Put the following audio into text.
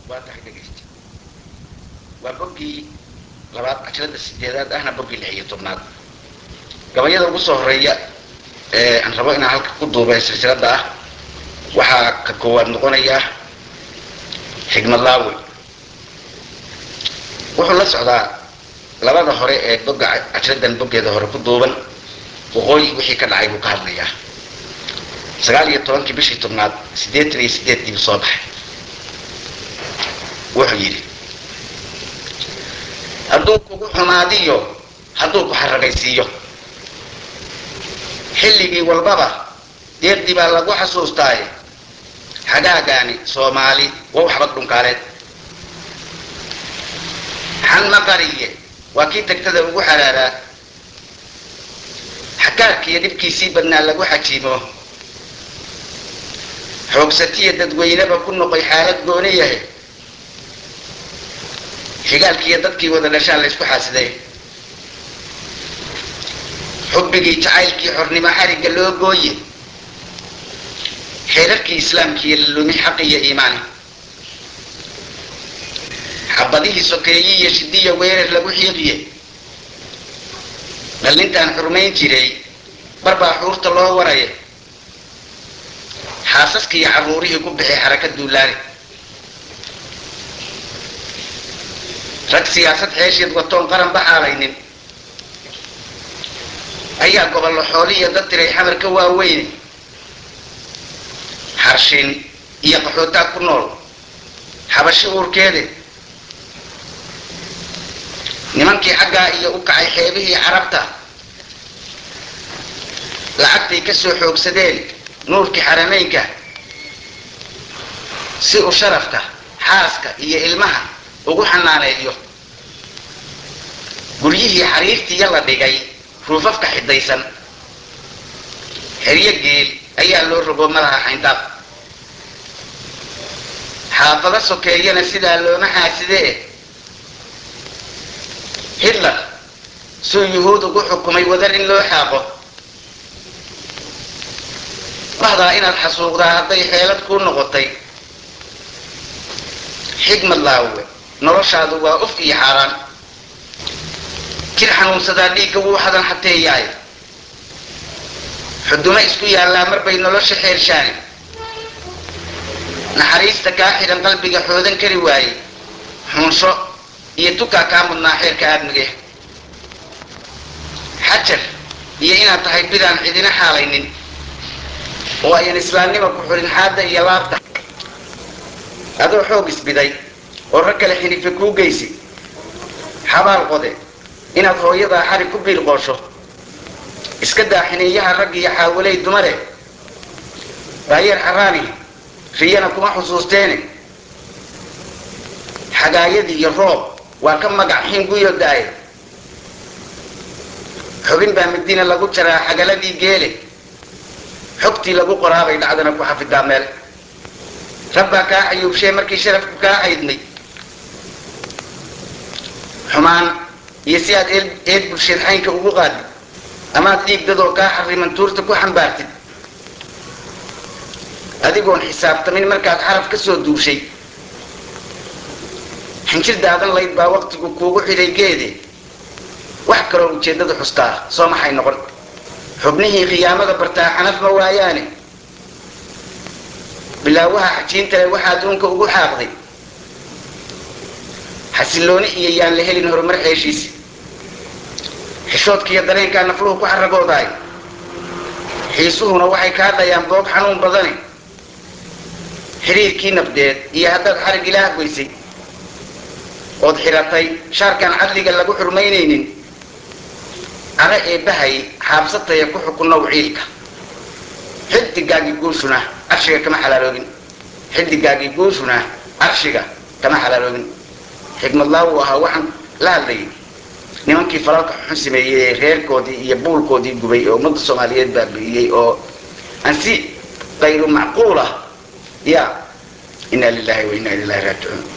waa tahay dhegaysta waa boggii labaad casharada sideedaad ahna boggii lix iyo tobnaad gabayada ugu soo horeeya ee aan rabo inaan halka ku duubay silsilada ah waxaa ka koowaad noqonaya xigmad laawi wuxuu la socdaa labada hore ee bogga cashradan boggeeda hore ku duuban waqooyi wixii ka dhacay buu ka hadlayaa sagaal iyo tobankii bishii tobnaad siddeetan iyo sideedkiibu soo baxay wuxuu yidhi hadduu kugu xumaadiyo hadduu ku xaragaysiiyo xilligii walbaba deeqdii baa lagu xasuustaaye xagaagaani soomaali wow xabad dhunkaaleed xan maqariye waa kii degtada ugu xaraaraa xakaarkiiyo dhibkiisii badnaa lagu xajiimo xoogsatiya dadweyneba ku noqoy xaalad gooni yahay xigaalkiiyo dadkii wada dhashaan la ysku xaasiday xubbigii jacaylkii xornimo xarigga loo gooye xeerarkii islaamkiiyo lalumi xaqi iyo iimaani xabadihii sokeeyi iyo shidiya weerar lagu xiiqiye dhallintaan xurmayn jiray barbaa xuurta loo waraya xaasaskiiyo carruurihii ku bixi xaraka duulaani rag siyaasad xeesheed watoon qaran baxaalaynin ayaa gobollo xoolihiyo dad tiray xamar ka waaweyne xarshin iyo qaxootaa ku nool xabashi uurkeede nimankii xaggaa iyo u kacay xeebihii carabta lacagtay ka soo xoogsadeen nuurkii xarameynka si uu sharafka xaaska iyo ilmaha ugu xanaaneeyo guryihii xariirtiiya la dhigay ruufafka xidaysan xeryo geel ayaa loo rogo malaha xayndaab xaafado sokeeyana sidaa looma xaasidee hitler suu yuhuud ugu xukumay wadar in loo xaaqo bahdaa inaad xasuuqdaa hadday xeelad kuu noqotay xigmad laawe noloshaadu waa uf iyo xaaraan jir xanuunsadaa dhiigga wuu xadan xateeyaay xudumo isku yaallaa marbay nolosha xeershaani naxariista kaa xidhan qalbiga xoodan kari waaye xunsho iyo tukaa kaa mudnaa xeerka aadmige xajar iyo inaad tahay bidaan cidina xaalaynin oo ayan islaamnima ku xulin xaadda iyo laabta adoo xoog isbiday oo rag kale xinife kuu geysi xabaal qode inaad hooyadaa xarig ku biilqoosho iska daa xiniiyaha rag iyo xaawaley dumare daayeer xaraani riyana kuma xusuusteene xagaayadii iyo roob waa ka magac xiin guyo daaye xubin baa midina lagu jaraa xagaladii geele xogtii lagu qoraabay dhacdana ku xafidaa meel rabbaa kaa xayuubshee markii sharafku kaa xaydnay xumaan iyo si aad eed bulsheed xaynka ugu qaadid amaad dhiigdadoo kaa xariman tuurta ku xambaartid adigoon xisaabtamin markaad xaraf ka soo duushay xinjir daadan layd baa waqtigu kuugu xidhay geede wax kaloo ujeeddada xustaa soo maxay noqon xubnihii khiyaamada bartaa xanaf ma waayaane bilaawaha xajiintale waxaa adduunka ugu xaaqday xasillooni iyo yaan la helin horumar xeeshiisi xishoodkiiyo dareenkaa nafluhu ku xaragoodaay xiisuhuna waxay kaa dhayaan boog xanuun badane xiriirkii nabdeed iyo haddaad xarig ilaah goysay ood xiratay shaarkaan cadliga lagu xurmaynaynin cara eebbahay xaabsataya ku xukunnow ciilka xidigaagii guushuna carshiga kama xalaaloobin xidigaagii guushuna carshiga kama xalaaloobin xigmad laawu ahaa waxaan la hadlayay nimankii falalka xun sameeyey ee reerkoodii iyo buulkoodii gubay oo ummadda soomaaliyeed baabi'iyey oo aan si kayru macquulah ya inaa lilahi wa inaa ilahi raajicuun